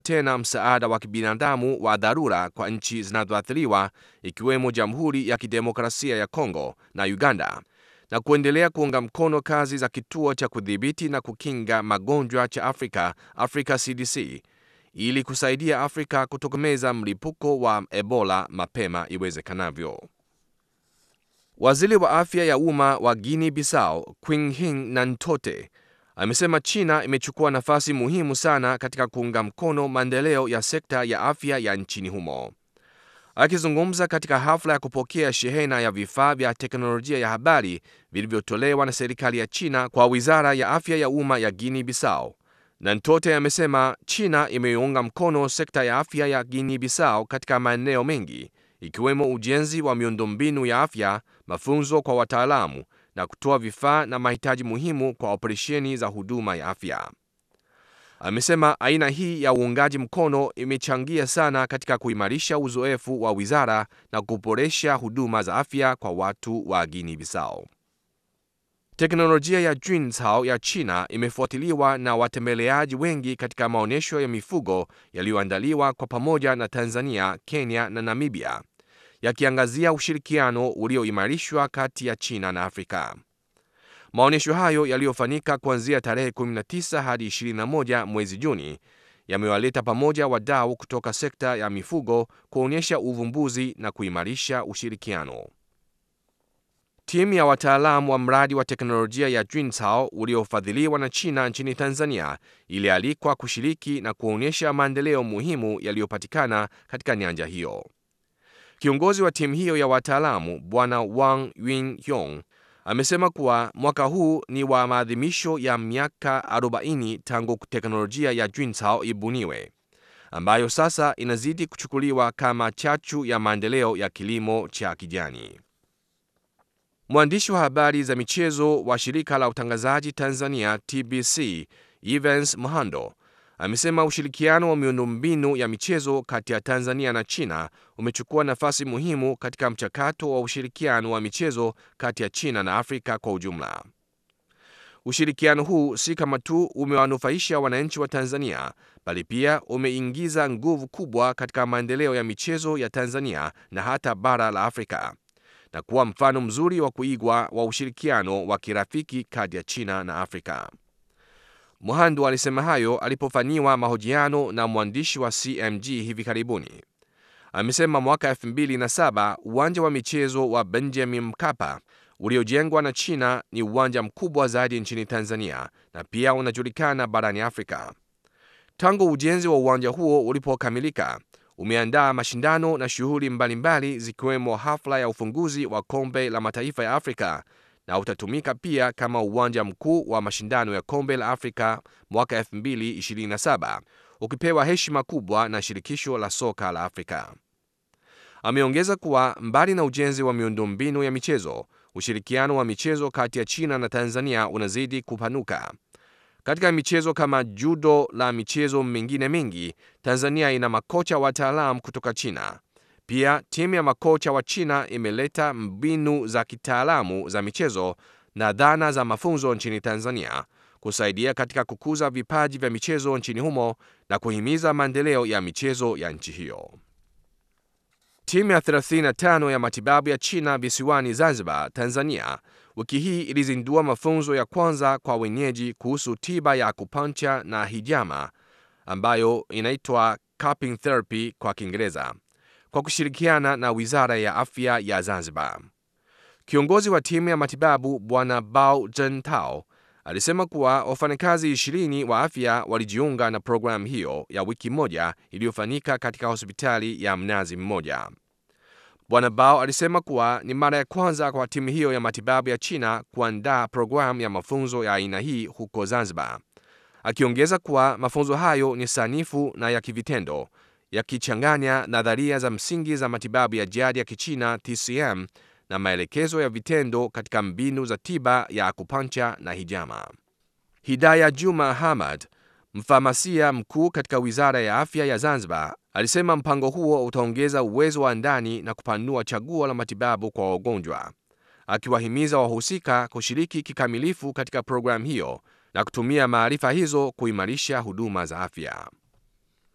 tena msaada wa kibinadamu wa dharura kwa nchi zinazoathiriwa ikiwemo Jamhuri ya Kidemokrasia ya Kongo na Uganda na kuendelea kuunga mkono kazi za kituo cha kudhibiti na kukinga magonjwa cha Afrika, Africa CDC, ili kusaidia Afrika kutokomeza mlipuko wa Ebola mapema iwezekanavyo. Waziri wa afya ya umma wa Guinea Bissau, Quinhin Nantote, amesema China imechukua nafasi muhimu sana katika kuunga mkono maendeleo ya sekta ya afya ya nchini humo. Akizungumza katika hafla ya kupokea shehena ya vifaa vya teknolojia ya habari vilivyotolewa na serikali ya China kwa wizara ya afya ya umma ya Guinea Bissau, Nantote amesema China imeiunga mkono sekta ya afya ya Guinea Bissau katika maeneo mengi ikiwemo ujenzi wa miundombinu ya afya, mafunzo kwa wataalamu na kutoa vifaa na mahitaji muhimu kwa operesheni za huduma ya afya. Amesema aina hii ya uungaji mkono imechangia sana katika kuimarisha uzoefu wa wizara na kuboresha huduma za afya kwa watu wa Guinea Bissau. Teknolojia ya Junzhao ya China imefuatiliwa na watembeleaji wengi katika maonyesho ya mifugo yaliyoandaliwa kwa pamoja na Tanzania, Kenya na Namibia, yakiangazia ushirikiano ulioimarishwa kati ya China na Afrika. Maonyesho hayo yaliyofanyika kuanzia tarehe 19 hadi 21 mwezi Juni yamewaleta pamoja wadau kutoka sekta ya mifugo kuonyesha uvumbuzi na kuimarisha ushirikiano. Timu ya wataalamu wa mradi wa teknolojia ya Junzhao uliofadhiliwa na China nchini Tanzania ilialikwa kushiriki na kuonyesha maendeleo muhimu yaliyopatikana katika nyanja hiyo. Kiongozi wa timu hiyo ya wataalamu Bwana Wang Yunhyong amesema kuwa mwaka huu ni wa maadhimisho ya miaka 40 tangu teknolojia ya Junzhao ibuniwe, ambayo sasa inazidi kuchukuliwa kama chachu ya maendeleo ya kilimo cha kijani. Mwandishi wa habari za michezo wa shirika la utangazaji Tanzania TBC Evans Mhando amesema ushirikiano wa miundombinu ya michezo kati ya Tanzania na China umechukua nafasi muhimu katika mchakato wa ushirikiano wa michezo kati ya China na Afrika kwa ujumla. Ushirikiano huu si kama tu umewanufaisha wananchi wa Tanzania, bali pia umeingiza nguvu kubwa katika maendeleo ya michezo ya Tanzania na hata bara la Afrika na kuwa mfano mzuri wa kuigwa wa ushirikiano wa kirafiki kati ya China na Afrika. Muhando alisema hayo alipofanyiwa mahojiano na mwandishi wa CMG hivi karibuni. Amesema mwaka 2007 uwanja wa michezo wa Benjamin Mkapa uliojengwa na China ni uwanja mkubwa zaidi nchini Tanzania na pia unajulikana barani Afrika. Tangu ujenzi wa uwanja huo ulipokamilika, umeandaa mashindano na shughuli mbalimbali zikiwemo hafla ya ufunguzi wa kombe la mataifa ya Afrika na utatumika pia kama uwanja mkuu wa mashindano ya kombe la Afrika mwaka 2027 ukipewa heshima kubwa na shirikisho la soka la Afrika. Ameongeza kuwa mbali na ujenzi wa miundombinu ya michezo, ushirikiano wa michezo kati ya China na Tanzania unazidi kupanuka. Katika michezo kama judo la michezo mingine mingi, Tanzania ina makocha wataalamu kutoka China. Pia timu ya makocha wa China imeleta mbinu za kitaalamu za michezo na dhana za mafunzo nchini Tanzania kusaidia katika kukuza vipaji vya michezo nchini humo na kuhimiza maendeleo ya michezo ya nchi hiyo. Timu ya 35 ya matibabu ya China visiwani Zanzibar, Tanzania, wiki hii ilizindua mafunzo ya kwanza kwa wenyeji kuhusu tiba ya akupancha na hijama ambayo inaitwa cupping therapy kwa Kiingereza kwa kushirikiana na Wizara ya Afya ya Zanzibar. Kiongozi wa timu ya matibabu Bwana Bao Zhentao alisema kuwa wafanyakazi ishirini wa afya walijiunga na programu hiyo ya wiki moja iliyofanyika katika hospitali ya Mnazi Mmoja. Bwana Bao alisema kuwa ni mara ya kwanza kwa timu hiyo ya matibabu ya China kuandaa programu ya mafunzo ya aina hii huko Zanzibar, akiongeza kuwa mafunzo hayo ni sanifu na ya kivitendo yakichanganya nadharia za msingi za matibabu ya jadi ya Kichina TCM na maelekezo ya vitendo katika mbinu za tiba ya akupancha na hijama. Hidaya Juma Hamad, mfamasia mkuu katika Wizara ya Afya ya Zanzibar, alisema mpango huo utaongeza uwezo wa ndani na kupanua chaguo la matibabu kwa wagonjwa, akiwahimiza wahusika kushiriki kikamilifu katika programu hiyo na kutumia maarifa hizo kuimarisha huduma za afya.